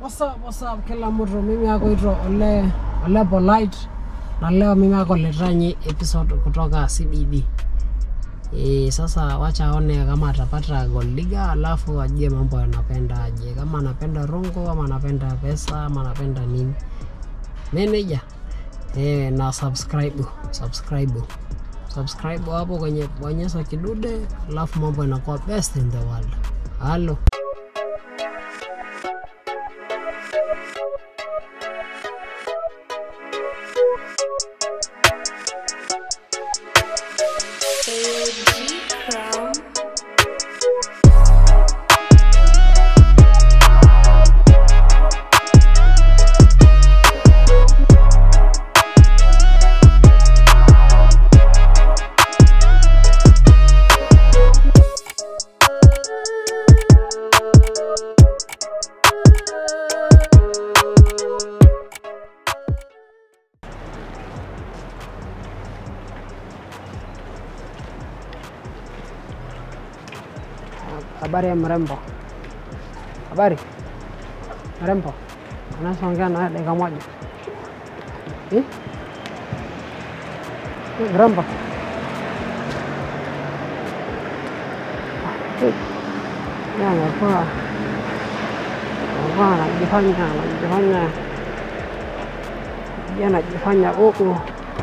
What's up, what's up kila mtu, mimi akoitwa Ole Ole Polite na leo mimi akoletea nyi episode kutoka CBD. E, sasa wacha aone kama atapata gold digger, alafu ajue mambo anapenda aje, kama anapenda rungu ama anapenda pesa ama anapenda nini. Manager e, na subscribe subscribe subscribe hapo kwenye bonyeza kidude, alafu mambo inakuwa best in the world. Halo. Habari ya mrembo. Habari mrembo, unaweza ongea na dakika moja eh? Eh, Mrembo Eh, yeye amekuwa amekuwa anajifanya anajifanya yeye anajifanya huku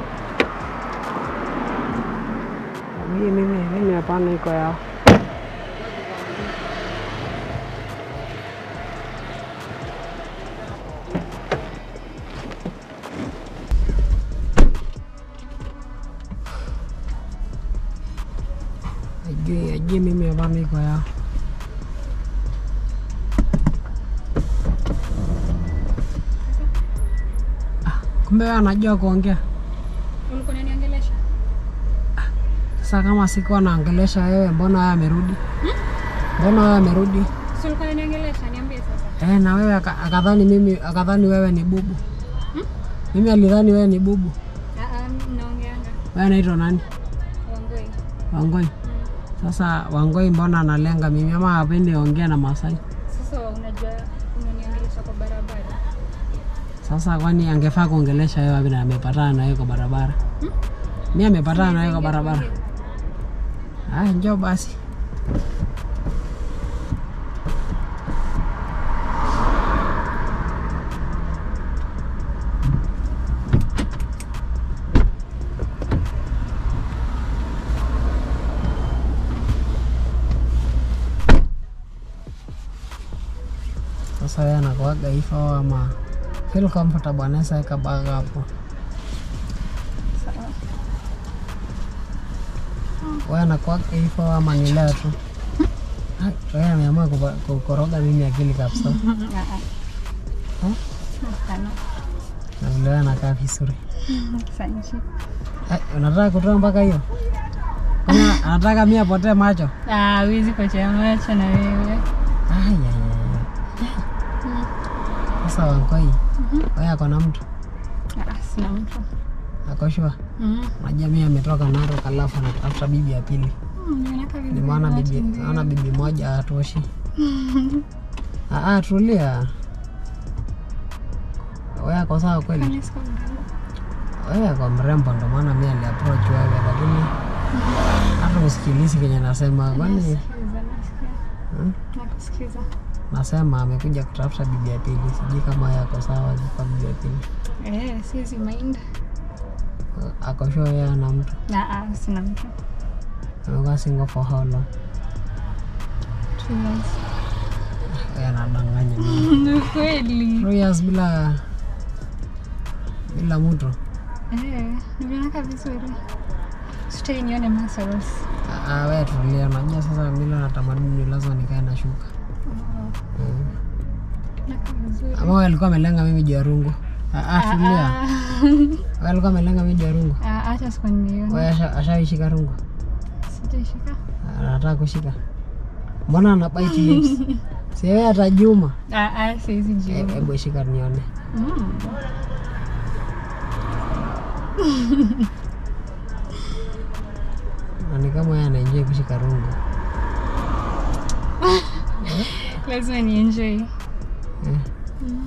mimi mimi mimi hapana iko yao ajui ajui mimi hapana iko yao Ah, kumbe wewe anajua kuongea Ulikuwa unaniongelesha? sasa kama sikuwa naongelesha wewe mbona wewe amerudi mbona wewe amerudi Si ulikuwa unaniongelesha? Niambie sasa. eh, na wewe aka- akadhani mimi akadhani wewe ni bubu mimi alidhani wewe ni bubu Ah ah, mnaongeanga. wewe anaitwa nani Wangoi. wangoi sasa wangoi mbona analenga mimi ama hapendi ongea na masai Sasa unajua unaniongelesha kwa barabara. sasa kwani angefaa kuongelesha wewe vile amepatana na wewe kwa barabara mi amepatana na wewe kwa barabara ah, njoo basi sasa wewe anakuaga hivyo ama feel comfortable anaweza weka bag hapo Sawa. wewe anakuaga hivyo ama ni leo tu Ah, wewe ameamua kupa- kukoroga mimi akili kabisa Ah ah. Eh? Hapana. na vile wewe anakaa vizuri Asante. Eh, unataka kutoa mpaka hiyo Kwani anataka mi apotee macho Ah, huwezi potea macho na wewe. Ai, ai, ai, ai. sasa wankoi wewe ako na mtu Ah, sina mtu. akoshua Mm. unajua mi ametoka Narok alafu anatafuta bibi ya pili Mm, Ninakaa ni vizuri. maana bahati bibi nzuri. naona bibi moja hatoshi Ah, ah, tulia wewe ako sawa kweli Kwani siko mrembo? wewe ako mrembo ndo maana mi aliapproach wewe lakini hata usikilizi kenye nasema kwani Nasikiza, nasikia. Hmm? Nakusikiza. nasema amekuja kutafuta bibi ya pili sijui kama yeye ako sawa kwa bibi ya pili Eh, siwezi mind. ako sure yeye ana mtu Ah ah, sina mtu. amekuwa single for how long Two years. yeye anadanganya mimi. Ni kweli. two years bila bila mtu Eh, nimeaka vizuri. Sitai nione muscles. Ah, ah, wewe tulia unajua sasa mila na tamaduni lazima nikae na shuka Mm. Naka vizuri. ama wewe alikuwa amelenga mimi juu ya rungu Ah, ah, tulia Ah, wewe alikuwa amelenga mimi juu ya rungu ah, Acha siku nione. wewe asha- ashaishika rungu Sijaishika. anataka kushika mbona ana bite lips si wewe hata Juma Ah, ah, siwezi Eh, jibu. hebu shika nione Mm. na ni kama yeye anaenjoy kushika rungu lazima ni enjoy eh. Mm.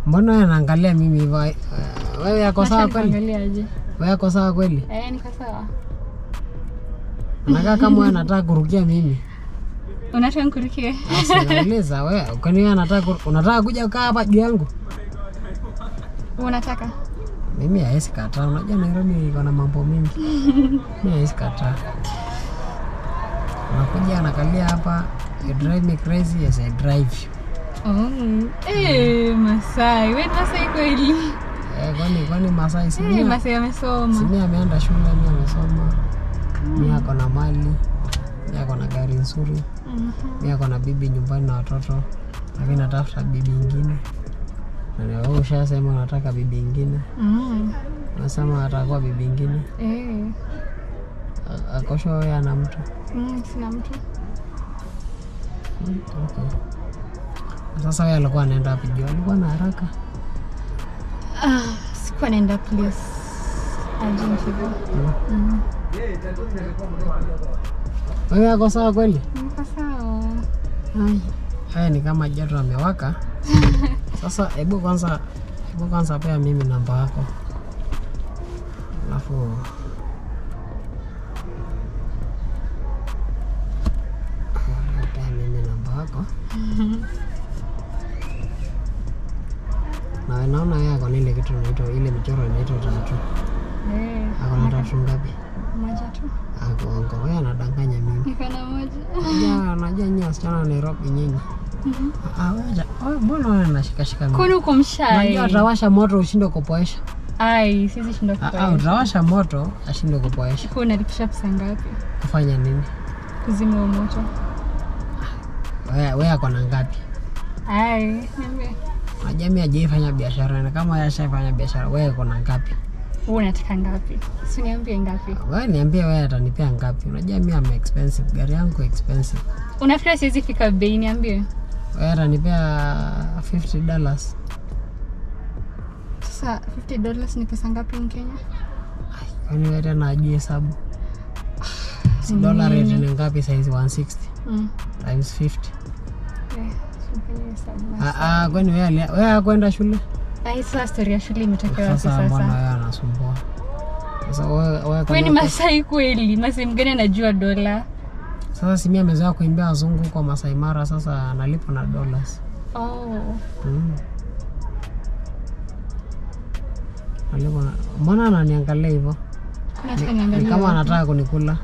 mbona wewe anaangalia mimi hivyo Eh, wewe yako sawa kweli Angaliaje? wewe yako sawa kweli Eh, niko sawa. nakaa kama wewe anataka kurukia mimi Unataka nikurukie? Nauliza wewe, kwani wewe anataka ku- unataka kuja kukaa hapa juu yangu? Unataka? Mimi hawezi kataa. Unajua Nairobi iko na mambo mingi. Mimi hawezi kataa. Unakuja anakalia hapa, you drive me crazy, yes I drive you. Oh. Eh, Masai. Wewe ni Masai kweli? Eh, kwani kwani Masai si Eh, mimi? Masai Si amesoma. mimi ameenda shule, mimi amesoma. Mimi ako na mali. Mimi ako na gari nzuri. Mhm. Mimi ako na bibi nyumbani na watoto. Lakini natafuta bibi ingine. Na wewe ushasema unataka bibi ingine. Mm. Unasema atakuwa bibi ingine. Eh. A- Akosho wewe ana mtu. Mm, sina mtu. Mm, Okay. Sasa wewe alikuwa anaenda wapi juu? Alikuwa na haraka. Ah, sikuwa naenda place. Urgent hivyo. Mm. Wewe ako sawa kweli? Niko sawa. Ai. Haya ni kama joto amewaka. Sasa hebu kwanza hebu kwanza pea mimi namba yako. Alafu pea mimi namba yako. Na wewe naona yeye ako na ile kitu inaitwa ile michoro inaitwa tatu. Eh. Ako na tatu ngapi? Moja tu. Ako ongo. Wewe anadanganya mimi. Niko na moja. Unajua unajua nyinyi wasichana wa Nairobi nyinyi. Mhm. Ah, wewe wewe mbona wewe unashikashika mimi? Kwani uko mshai? Unajua utawasha moto ushinde kupoesha. Ai, sisi shinda Ah, ah, kupoesha. utawasha moto ashinde kupoesha. Kwa unalipisha pesa ngapi? Kufanya nini? Kuzima huo moto. Wewe wewe ako na ngapi? Ai, niambie. Unajua mimi hajaifanya biashara na kama yeye ashafanya biashara wewe uko na ngapi? Wewe unataka ngapi? Si niambie ngapi? Wewe niambie wewe atanipea ngapi? Unajua mimi am expensive, gari yangu expensive. Unafikiri siwezi fika bei niambie? Wewe atanipea 50 dollars. Sasa 50 dollars ni pesa ngapi in Kenya? Kwani wewe tena ajui hesabu? Si dollar rate ni ngapi saizi 160 Mm. times 50. Eh, sifanye hesabu. Ah ah, kwani wewe alia- wewe hakwenda shule? Ai, sasa story ya shule imetokea wapi Sasa mbona sasa? wewe anasumbua? Sasa wewe wewe Wewe kama ni uko- Masai kweli? Masai mgani anajua dola? Sasa si mimi amezoea kuimbia wazungu kwa Masai Mara, sasa analipwa na dollars. Oh. Mm. Analipwa na... Mbona ananiangalia hivyo? Nataka Ni niangalie. kama wapi. anataka kunikula.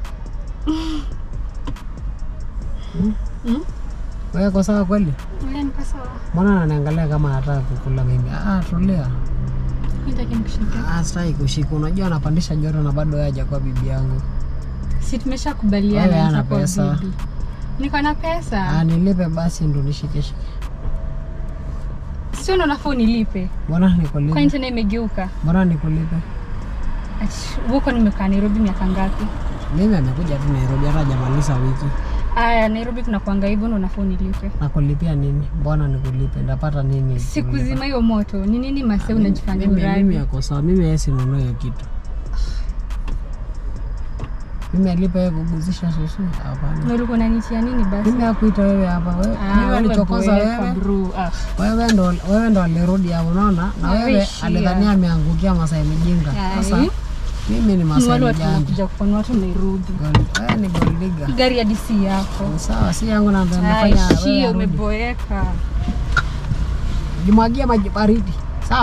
Mm? Wewe uko sawa kweli? Wewe niko sawa. Mbona ananiangalia kama anataka kukula mimi? Ah, tulia. Nitaki nikushike. Ah, sitaki kushika. Unajua anapandisha joto na bado yeye hajakuwa bibi yangu. Si tumeshakubaliana Wewe hana nitakuwa pesa. bibi. Niko na Ah, pesa. nilipe basi ndo nishike shike. Sio ndo unafaa unilipe. Mbona Kwani nikulipe? tena imegeuka? Mbona nikulipe? Ati, Huko nimekaa Nairobi miaka ngapi? Mimi amekuja tu Nairobi hata hajamaliza wiki. Aya, Nairobi kuna kuanga hivyo ndo unafaa unilipe. Nakulipia nini? Mbona nikulipe? Ndapata nini? Siku kulipa? zima hiyo moto. Ni nini mase unajifanya Mimi- Mimi uradi? yako sawa. Mimi yeye sinunue hiyo kitu. Mimi alipa yeye kuguzisha susu? Hapana. Na ulikuwa unanitia nini basi? Mimi hakuita wewe hapa. Wewe Ah, mimi wewe alichokoza boeka, wewe. bro. Ah. Wewe ndo wewe ndo alirudi hapo unaona? Na Ah, wewe wewe shia. alidhania ameangukia Masai mjinga. Sasa Ai. mimi ni Ni Masai wale watu mjanja. wanakuja kufanya watu Nairobi. Gold- Wewe ni gold digger. Gari ya DC yako. Sawa, si yangu na ndo Ai, nafanya wewe shie arudi. umeboeka. Jimwagia maji baridi. Sawa?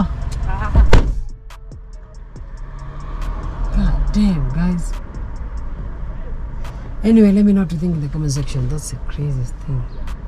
God damn, guys. Anyway, let me know what you think in the comment section. That's the craziest thing.